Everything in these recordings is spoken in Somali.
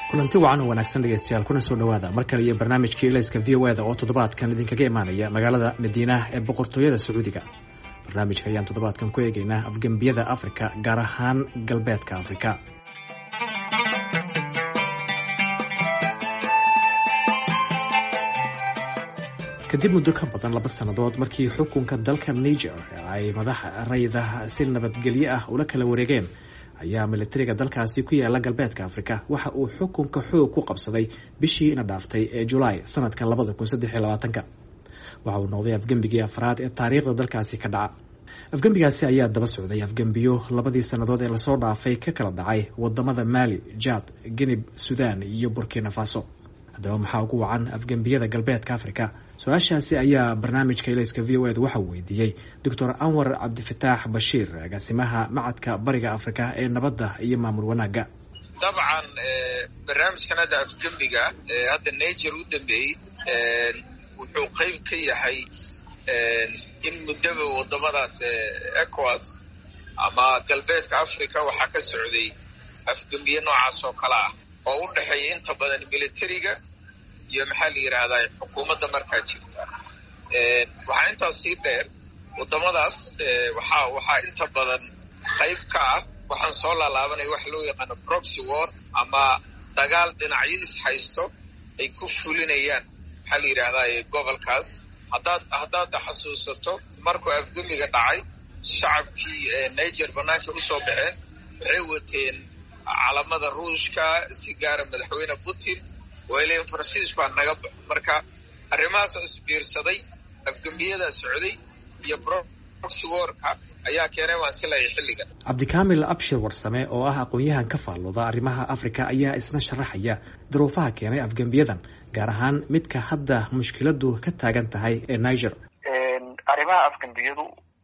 kulanti wacan oo wanaagsan dhegeystayaal kuna soo dhowaada mar kale iyo barnaamijkii ilayska v o eda oo toddobaadkan idinkaga imaanaya magaalada madiinah ee boqortooyada sacuudiga barnaamijka ayaan toddobaadkan ku eegaynaa afgembiyada afrika gaar ahaan galbeedka afrika kadib muddo ka badan laba sannadood markii xukunka dalka niger ay madaxa rayda si nabadgelyo ah ula kala wareegeen ayaa militariga dalkaasi ku yaala galbeedka afrika waxa uu xukunka xoog ku qabsaday bishii ina dhaaftay ee julaay sanadka labada kun saddex iyo labaatanka waxa uu noqday afgembigii afraad ee taariikhda dalkaasi ka dhaca afgembigaasi ayaa daba socday afgembiyo labadii sannadood ee lasoo dhaafay ka kala dhacay wadamada maali jad genib sudan iyo burkina faso haddaba maxaa ugu wacan afgembiyada galbeedka afrika su-aashaasi ayaa barnaamijka ilayska v o ed waxaa weydiiyey doctor anwar cabdifataax bashiir agaasimaha macadka bariga afrika ee nabadda iyo maamul wanaagga dabcan barnaamijkan hadda afgembiga ee hadda niger u dambeeyey wuxuu qeyb ka yahay in muddaba wadamadaas ecowas ama galbeedka africa waxaa ka socday afgembiye noocaas oo kale ah oo u dhexeeya inta badan militariga iyo maxaa la yidhaahdaa xukuumadda markaa jirta waxaa intaas sii dheer wadamadaas waxaa waxaa inta badan qayb ka ah waxaan soo laalaabanaya waxa loo yaqaano proxy war ama dagaal dhinacyo is haysto ay ku fulinayaan maxaa la yidhaahdaa gobolkaas haddaad haddaad xasuusato markuu afgemiga dhacay shacabkii niger banaanka usoo baxeen waxay wateen calamada ruushka si gaara madaxweyne putin oo ilan faransiis baa naga baxo marka arrimahaasoo isbiirsaday afgembiyadaa socday iyo proxy warka ayaa keenay waan silaya xilligan cabdikaamil abshir warsame oo ah aqoon-yahan ka faallooda arrimaha afrika ayaa isna sharaxaya duruufaha keenay afgembiyadan gaar ahaan midka hadda mushkiladu ka taagan tahay ee niger arrimaha afgembiyadu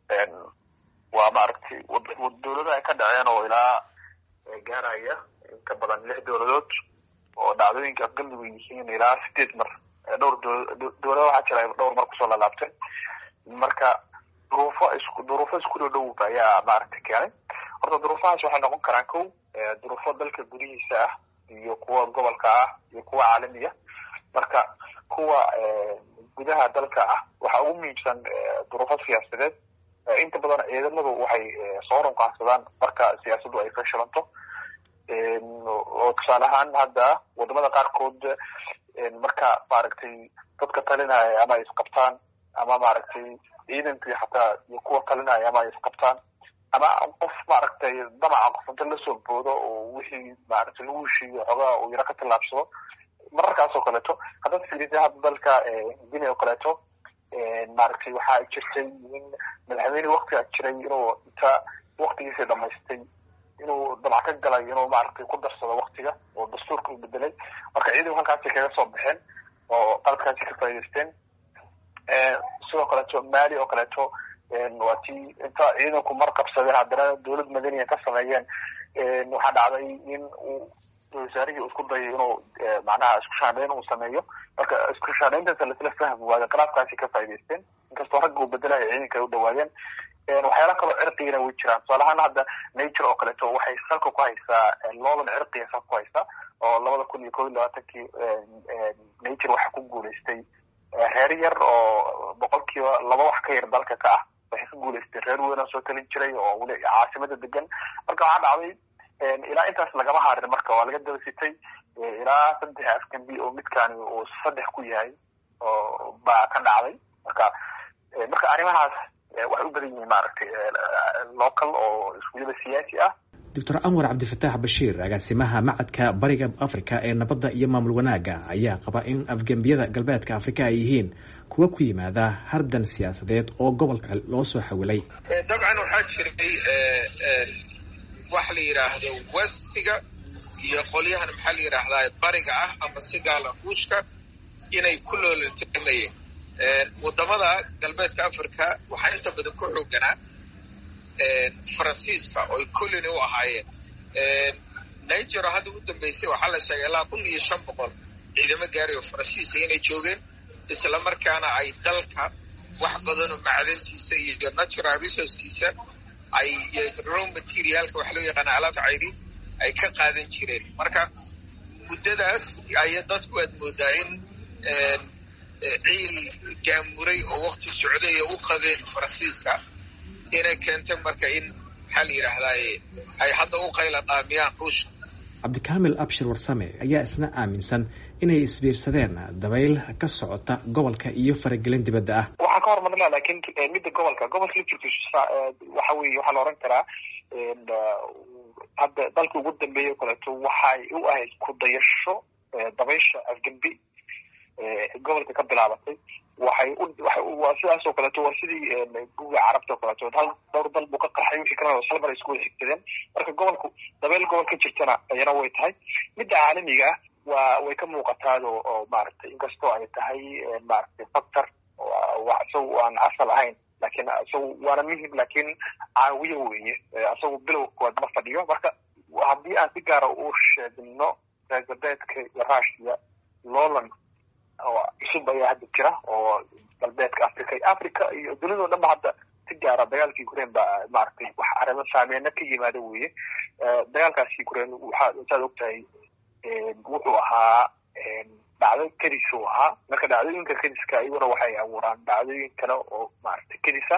waa maaragtay dowladaha ka dhaceen oo ilaa gaaraya inka badan lix dowladood oo dhacdooyinka afgembigu yihiin ilaa sideed mar dhowr dowlada waxaa jira dhowr mar kusoo lalaabtay marka duruufo isku duruufo isku dhow dhow ayaa maaragtay keenay horta duruufahaas waxay noqon karaan kow duruufo dalka gudihiisa ah iyo kuwa gobolka ah iyo kuwa caalamiya marka kuwa gudaha dalka ah waxaa ugu muhiimsan duruufo siyaasadeed inta badan ciidamadu waxay soo runqaansadaan marka siyaasaddu ay fashilanto oo tusaale ahaan hadda wadamada qaarkood marka maaragtay dadka talinaya ama ay isqabtaan ama maaragtay ciidankii xataa iyo kuwa talinaya ama ay isqabtaan ama qof maaragtay damaca qof inta lasoo boodo oo wixii maaragtay lagu heshiiyo xoogaa uu yaro ka tallaabsado mararkaas oo kaleeto haddaad fiirisa hadda dalka guinea oo kaleeto maaragtay waxaa jirtay in madaxweyne waktigaa jiray inuu inta waktigiisii dhamaystay inuu damac ka galay inuu maaragtay ku darsado waktiga oo dastuurka u bedelay marka ciidanku halkaasi kaga soo baxeen oo qalabkaasi ka faa'idaysteen sidoo kaleeto mali oo kaleeto waa tii inta ciidanku mar qabsadeen haddana dowlad madaniya ka sameeyeen waxaa dhacday in uu wasaarihii uu isku dayay inuu macnaha isku shaandhayn uu sameeyo marka isku shaandhayntaasa lasla fahmi waayo khilaafkaasi ka faa'idaysteen inkastoo ragga uu bedelayo ciidanka ay u dhawaadeen waxyaala kaloo cirqigana way jiraan tusaale ahaan hadda nature oo kaleeto waxay salka ku haysaa loodan cirqiga salka ku haysaa oo labada kun iyo kob iyo labaatankii nature waxaa ku guulaystay reer yar oo boqolkiiba laba wax ka yar dalka ka ah waxay ka guulaystay reer weynoo soo talin jiray oo weli caasimada degan marka waxaa dhacday ilaa intaas lagama harin marka waa laga daba sitay ilaa saddex afgambi oo midkaani uu saddex ku yahay oo baa ka dhacday marka marka arrimahaas waxay u badan yihiin maaragtay local oo iskuulyada siyaasi ah doctor anwar cabdifataax bashiir agaasimaha macadka bariga afrika ee nabadda iyo maamul wanaagga ayaa qaba in afgembiyada galbeedka afrika ay yihiin kuwa ku yimaada hardan siyaasadeed oo gobolka loo soo xawilay dabcan waxaa jiray waxa la yidhaahdo westiga iyo qolyahan maxaa la yidhaahdaa bariga ah ama si gaala ruushka inay ku loolatamayeen wadamada galbeedka africa waxaa inta badan ku xooganaa faransiiska oo ay colony u ahaayeen niger hadda u dambeysay waxaa la sheegay ilaa kun iyo shan boqol ciidamo gaari oo faransiiska inay joogeen isla markaana ay dalka wax badanoo macdintiisa iyo natural resourcekiisa ay raw materialka waxa loo yaqaana alaabta cayri ay ka qaadan jireen marka muddadaas aya dadku aad moodaa in ciil gaamuray oo wakti socday u qabeen faransiiska inay keentay marka in maxaa la yidhaahdaye ay hadda u qayla dhaamiyaan ruushka cabdikaamil abshir warsame ayaa isna aaminsan inay isbiirsadeen dabayl ka socota gobolka iyo faragelin dibadda ah waxaa ka hormarnaa lakin midda gobolka gobolka laftirkiisa waxa weye waxaa la oran karaa hadda dalka ugu dambeeya o kaleeto waxay u ahayd ku dayasho dabaysha afgembi gobolka ka bilaabatay waxay waa sidaas oo kaleeto waa sidii guga carabta o kaleeto hal dhowr dal buu ka qaxay wixii kalena hal mar ay isku wada xigsadeen marka gobolku dabeyl gobol ka jirtana ayana way tahay midda caalamiga ah waa way ka muuqataado oo maaragtay inkastoo ay tahay maaragtay factor isagu aan asal ahayn lakin isagu waana muhim lakin caawiyo weeye isagu bilow kood ma fadhiyo marka haddii aan si gaara u sheegno reer galbeedka iyo rushia lowland oo cusub ayaa hadda jira oo galbeedka africa africa iyo dunidao dhan ba hadda si gaara dagaalka ukraine ba maaragtay wax arrimo saameena ka yimaada weye dagaalkaas ukraine waxaa saad og tahay wuxuu ahaa dhacdo kedis uu ahaa marka dhacdooyinka kediska iyaguna waxay abuuraan dhacdooyin kale oo maaragtay kedisa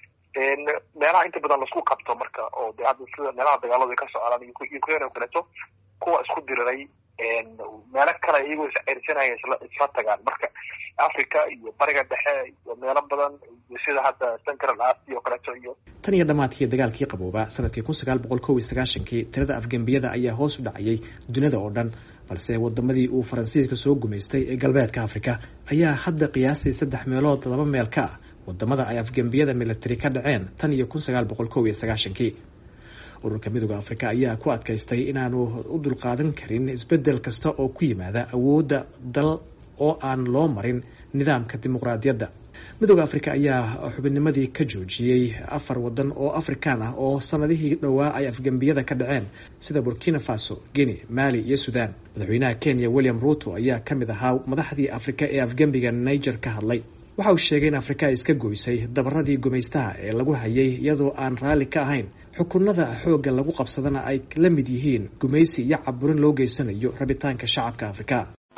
meelaha inta badan laisku qabto marka oo de hadda sida meelaha dagaaladu ay ka socdaan ukraine oo kaleeto kuwa isku diriray meelo kale iyagoo isceyrsanaya isla tagaan marka africa iyo bariga dhexe iyo meelo badan iyo sida hadda central asia oo kaleeto iyo tan iyo dhammaadkii dagaalkii qabooba sanadkii kun sagaal boqol kow iyo sagaashankii tirada afgembiyada ayaa hoos u dhacayay dunida oo dhan balse wadamadii uu faransiiska soo gumaystay ee galbeedka africa ayaa hadda qiyaastii saddex meelood laba meel ka ah wadamada ay afgembiyada military ka dhaceen tan iyo kun sagaal boqol kow iyo sagaashankii ururka midooda africa ayaa ku adkaystay inaanu u dulqaadan karin isbedel kasta oo ku yimaada awoodda dal oo aan loo marin nidaamka dimuqraadiyadda midooda africa ayaa xubinnimadii ka joojiyey afar wadan oo afrikaan ah oo sanadihii dhowaa ay afgembiyada ka dhaceen sida burkina faso guinea mali iyo sudan madaxweynaha kenya william ruto ayaa ka mid ahaa madaxdii afrika ee afgembiga niger ka hadlay waxa uu sheegay in afrika ay iska goysay dabaradii gumaystaha ee lagu hayay iyadoo aan raalli ka ahayn xukunada xoogga lagu qabsadana ay la mid yihiin gumaysi iyo caburin loo geysanayo rabitaanka shacabka afrika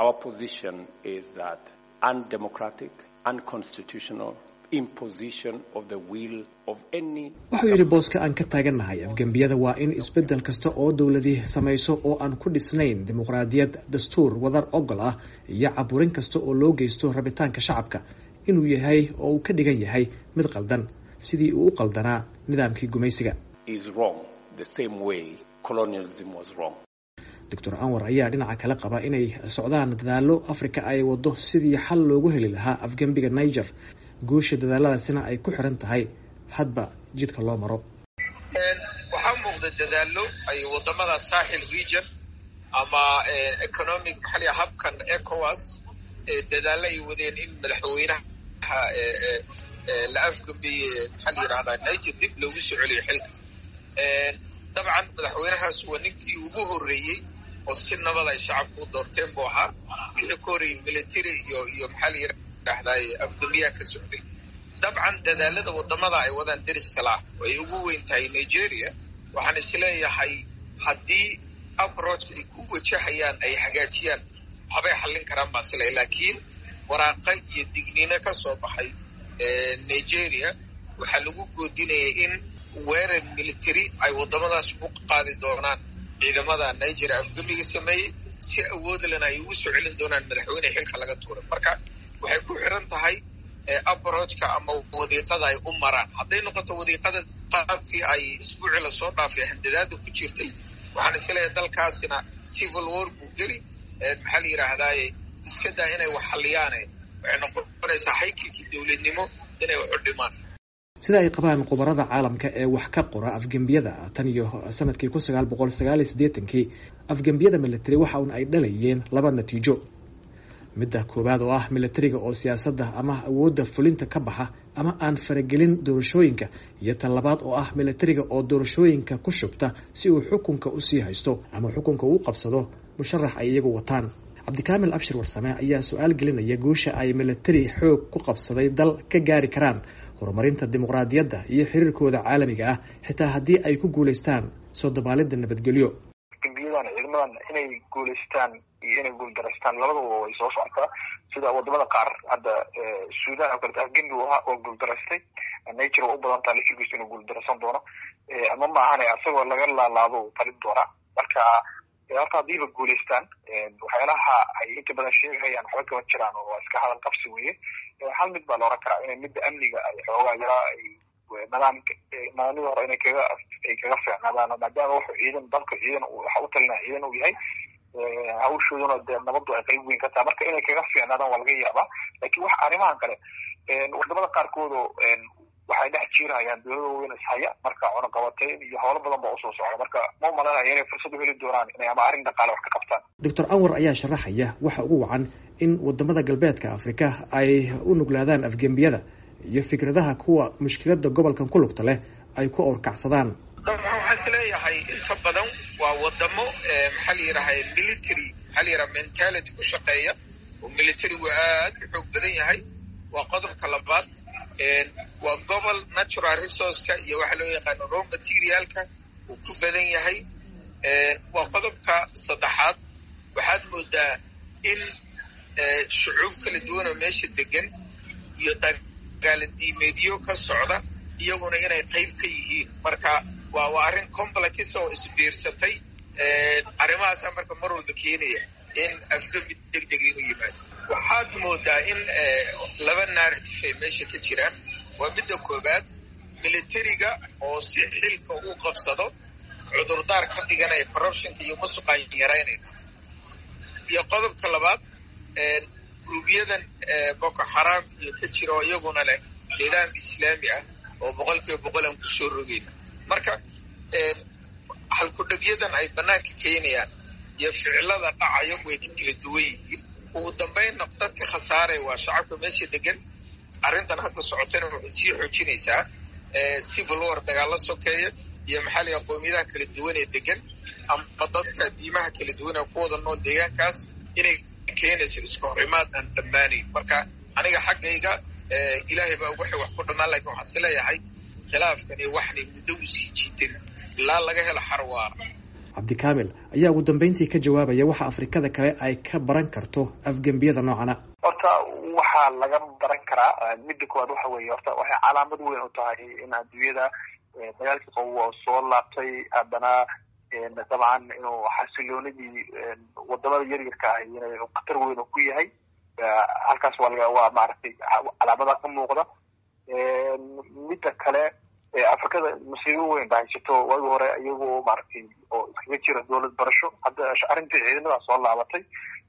wuxuu yidhi booska aan ka taagannahay afgembiyada waa in isbedel kasta oo dowladii samayso oo aan ku dhisnayn dimuqraadiyad dastuur wadar ogol ah iyo caburin kasta oo loo geysto rabitaanka shacabka inuu yahay oo uu ka dhigan yahay mid qaldan sidii uu u qaldanaa nidaamkii gumaysiga doctor anwar ayaa dhinaca kale qaba inay socdaan dadaalo africa ay wado sidii xal loogu heli lahaa afgembiga niger guusha dadaaladaasina ay ku xiran tahay hadba jidka loo maro waxaa muuqda dadaalo ay wadamada saaxil region ama economic maxaa habkan ecowas dadaalo ay wadeen in madaxweynaha la afgambiyey maxaa la yidhahdaa niger dib loogu soo celiyo xilka dabcan madaxweynahaas waa ninkii ugu horreeyey oo si nabad ay shacabku u doorteen buu ahaa wixii ka horreeyey military iyo iyo maxaa la yidhahdaa afgambiyaha ka socday dabcan dadaalada wadamada ay wadaan deriska lah oo ay ugu weyn tahay nigeria waxaan isleeyahay haddii aproachka ay ku wajahayaan ay hagaajiyaan waxbay xallin karaan baa sila laakiin waraaqa iyo digniino ka soo baxay nigeria waxaa lagu goodinayay in weerar military ay wadamadaas u qaadi doonaan ciidamada nigeria afgamiga sameeyey si awoodlena ay ugu soo celin doonaan madaxweyne xilka laga tuuray marka waxay ku xiran tahay aproachka ama wadiiqada ay u maraan hadday noqoto wadiiqada qaabkii ay isbuucii lasoo dhaafay handadaada ku jirtay waxaan isleeyahay dalkaasina civil war buu geli maxaa la yidhaahdaaye iska daa inay wax xaliyaane waxay noqonaysaa haykilkii dowladnimo inay wax u dhimaan sida ay qabaan khubarada caalamka ee wax ka qora afgembiyada tan iyo sanadkii kun sagaal boqol sagaal iyo siddeetankii afgembiyada military waxa un ay dhalayeen laba natiijo midda koowaad oo ah militariga oo siyaasadda ama awoodda fulinta ka baxa ama aan faragelin doorashooyinka iyo tan labaad oo ah militariga oo doorashooyinka ku shubta si uu xukunka usii haysto ama xukunka uu qabsado musharax ay iyagu wataan cabdikaamil abshir warsame ayaa su-aal gelinaya guusha ay militari xoog ku qabsaday dal ka gaari karaan horumarinta dimuqraadiyadda iyo xiriirkooda caalamiga ah xitaa haddii ay ku guulaystaan soo dabaalidda nabadgelyo afgembiyada weeyaan ciidamadan inay guulaystaan iyo inay guuldaraystaan labadaba way soo socotaa sida wadamada qaar hadda sudan oo kaleto afgembi u ahaa oo guuldaraystay nature waa u badan taha lafirkiisu inuu guuldaraysan doono ama maahane asagoo laga laalaado talin doonaa marka horta haddiiba guulaystaan waxyaalaha ay inta badan sheegahayaan waxba kama jiraan oo iska hadal qabsi weye hal mid baa la oran karaa inay midda amniga ay xoogaa yaraa ay nidaamka nidaamyada hore inay kaga ay kaga fiicnaadaan maadaama wuxuu ciidan dalka ciidan waxa u talinaa ciidan uu yahay hawshooduna dee nabaddu ay qayb weyn ka tahay marka inay kaga fiicnaadaan waa laga yaabaa lakin wax arrimahan kale wadamada qaarkood oo waxay dhex jiirahayaan dowlada waaweyn ishaya marka cunaqabateyn iyo howlo badan baa usoo socda marka ma umalanaya inay fursad u heli doonaan inay ama arrin dhaqaale wax ka qabtaan doctor anwar ayaa sharaxaya waxa ugu wacan in wadamada galbeedka afrika ay u nuglaadaan afgembiyada iyo fikradaha kuwa mushkilada gobolkan ku lugta leh ay ku awrkacsadaan dabcan waxaan is leeyahay inta badan waa wadamo maxaa la yidhaha military maxaa la yidhaha mentality ku shaqeeya oo militarigu aad u xoog badan yahay waa qodobka labaad waa gobol natural resourceka iyo waxaa loo yaqaano raw materialka uu ku badan yahay waa qodobka saddexaad waxaad moodaa in shucuub kala duwan oo meesha degan iyo dagaaladiimeedyo ka socda iyaguna inay qayb ka yihiin marka waa waa arrin complex oo isbiirsatay arrimahaasa marka mar walba keenaya in afgembi deg deg inuu yimaado waxaad moodaa in laba narrative ay meesha ka jiraan waa midda koowaad militariga oo si xilka uu qabsado cudurdaar ka dhiganaya corruptionka iyo musuqaan yaraynayna iyo qodobka labaad gruubyadan boko xaraam iyo ka jira oo iyaguna leh nidaam islaami ah oo boqol kiiba boqol aan kusoo rogayna marka halkudhegyadan ay banaanka keenayaan iyo ficilada dhacayo way ka kala duwan yihiin ugu dambaynna dadka khasaaraya waa shacabka meesha degan arrintan hadda socotana waxay sii xoojinaysaa civil war dagaalla sokeeya iyo maxaa layaha qowmiyadaha kala duwan ee degan ama dadka diimaha kala duwan ee ku wada nool deegaankaas inay keenayso iska horimaad aan dhammaanayn marka aniga xaggayga ilaahay baa waxay wax ku dhammaan lakin waxaan is leeyahay khilaafkan iyo waxnay muddo u sii jiiteen ilaa laga helo xarwaara cabdikaamil ayaa ugu dambeyntii ka jawaabaya waxa afrikada kale ay ka baran karto afgembiyada noocana horta waxaa laga baran karaa midda koowaad waxa weeye horta waxay calaamad weyn u tahay in adduunyada dagaalkii qabowa soo laabtay haddana dabcan inuu xasiloonidii wadamada yaryarka ahi inay khatar weyn ku yahay halkaas waa laga waa maaragtay calaamada ka muuqda midda kale afrikada masiibo weyn ba haysato waagi hore iyagoo maaragtay oo iskaga jira dowlad barasho hadda arrintii ciidamada soo laabatay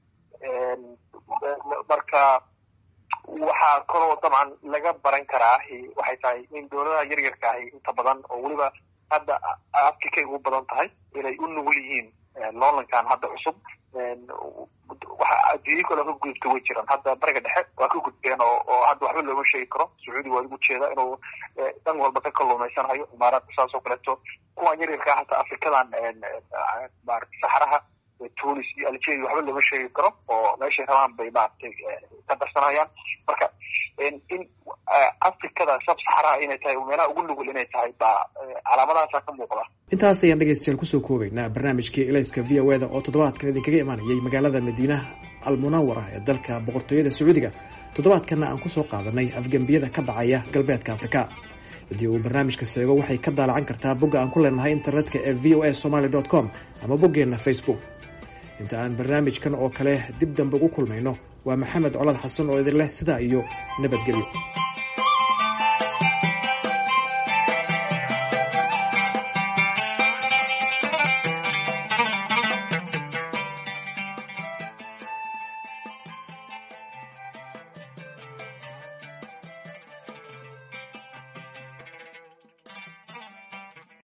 marka waxaa kaloo dabcan laga baran karaa waxay tahay in dowladaha yaryarka ahi inta badan oo weliba hadda afrikay ugu badan tahay inay u nugul yihiin loolankan hadda cusub waxa adduunyo kale ka gudubta way jiraan hadda bariga dhexe waa ka gudbeen oo oo hadda waxba looma sheegi karo sacuudi waa ugu jeeda inuu dhan walba ka kalluumaysanhayo imaaraadka saas oo kaleeto kuwan yaryarkaa hataa afrikadan maarata saxaraha tunis iyo algeria waxba looma sheegi karo oo meeshay rabaan bay maaragtay ka darsanayaan marka in afrikada sab saxaraha inay tahay meelaha ugu nugul inay tahay baa calaamadahaasa ka muuqda intaas ayaan dhegeystayaal kusoo koobaynaa barnaamijkii elayska v o eda oo toddobaadkan idinkaga imaanayay magaalada madiinaha almunawara ee dalka boqortooyada sacuudiga toddobaadkanna aan kusoo qaadanay afgembiyada ka dhacaya galbeedka afrika haddii uu barnaamijka seego waxay ka daalacan kartaa bogga aan ku leenahay internetka ee v o a somaly dot com ama boggeenna facebook inta aan barnaamijkan oo kale dib dambe ugu kulmayno waa maxamed colad xasan oo idin leh sidaa iyo nabadgelyo